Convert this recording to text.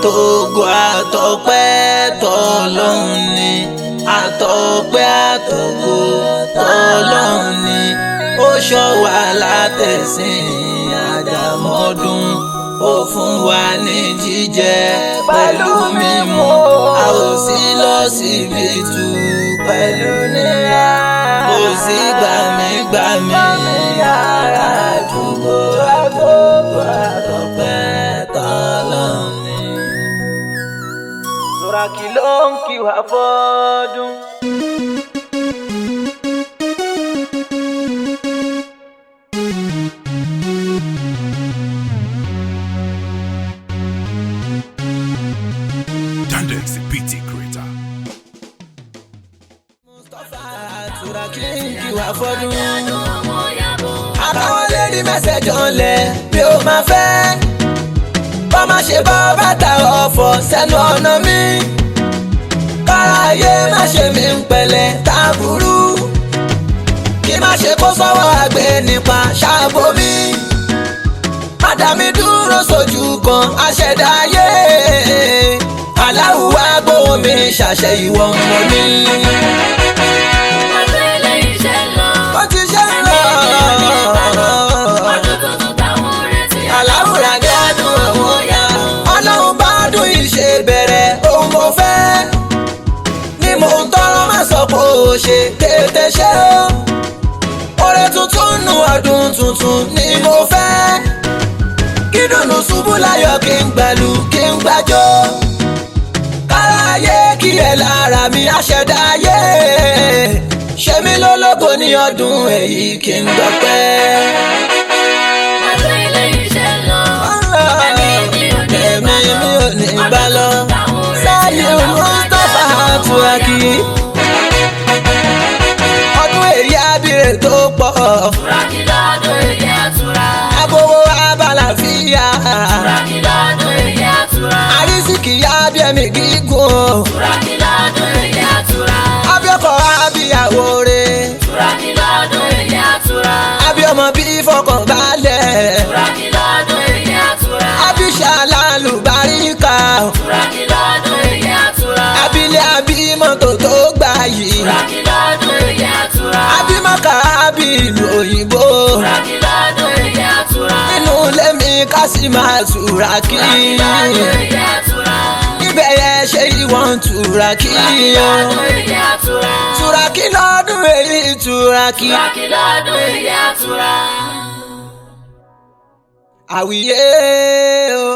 àtògo àtọpẹ́ tọlọ́hun ni àtọpẹ́ àtògo tọlọ́hun ni ó ṣọ́ wa látẹ̀sìn àdàmọ́dún ó fún wa ní jíjẹ pẹ̀lú mímu a ò sí lọ síbi tù pẹ̀lú níyà kò sí gbàmígbàmí yàrá àdúgbò àtògo àtọpẹ́ tọlọ́hun ni. Sùràkì ló ń kí wá fọ́dún. Dandex, the PT creator. Sùràkì ń kí wá fọ́dún. Àtàwọn lédi mẹ́sẹ̀jọ ńlẹ̀ bí ó máa fẹ́. Bọ́ má ṣe bọ́ bàtà ọ̀fọ̀ sẹ́nu ọ̀nà mi. Káráyé má ṣe mí ń pẹ̀lẹ́ táburú. Kí má ṣe kó sọ́wọ́ àgbẹ̀ nípa ṣáàbò mi. Mádàmí dúró sójú kan aṣẹ̀dáyé. Aláwùwá gbóhùn mi ṣàṣẹ ìwọ̀n mọ́ mi. Ọdún eléyìí ṣe ń lọ. Ó ti ṣe ń lọ. Ọdún tuntun táwọn retí. Aláwùrà ní ọdún àwọn ọ̀yà. Ọlọ́run bá dùn ìṣe bẹ̀rẹ̀ ohun mo fẹ́. Ní mò ń tọrọ má sọ pé ó ṣe tètè ṣe o. Oore tuntun nù ọdún tuntun ni mo fẹ́. Kí dùnú ṣubú láyọ̀ kí n gbẹ̀lú kí n gbàjọ́. Káráyé kí ẹ lára mi àṣẹdáyé. Ṣé mi lólógo ní ọdún èyí kí n gbọ́pẹ́. Ọdún eléyìí ṣe ń lọ. Ẹ̀mí mi ò ní Ẹ̀mí mi ò ní bá lọ. Sáyé Mustapha Turaki. Ọdún èyí abire tó pọ̀. Sùràkì lọ́dún èyí àtúrà. Agbowó abalàfíà. Sùràkì lọ́dún èyí àtúrà. Àrísìkì abiyẹmí gígùn. Sùràkì lọ́dún èyí àtúrà. Abíọ́kọ̀ abíyàwó rẹ̀. Sùràkì lọ́dún èyí àtúrà. Abíọ́mọ bí fọkànbalẹ̀. Sùràkì lọ́dún èyí àtúrà. Abíṣà lálùbáríkà. Sùràkì lọ́dún èyí àtúrà. Abilé abímọ́tò tó gbà yìí. Sùràkì lọ́dún èyí àtúrà. Abímọ́kà ábí ìlú òyìnbó. Sùràkì lọ́dún èyí àtúrà. Nínú ilé mi ká sì máa Turaki. Sùràkì lọ́dún èyí àtúrà. Ibẹ̀ yẹn ṣe ìwọ̀n Turaki. Lọ́dún èyí àtúrà. Turaki lọ́dún èyí Turaki. Sùràkì lọ́dún èyí àtúrà. Àwíyé o.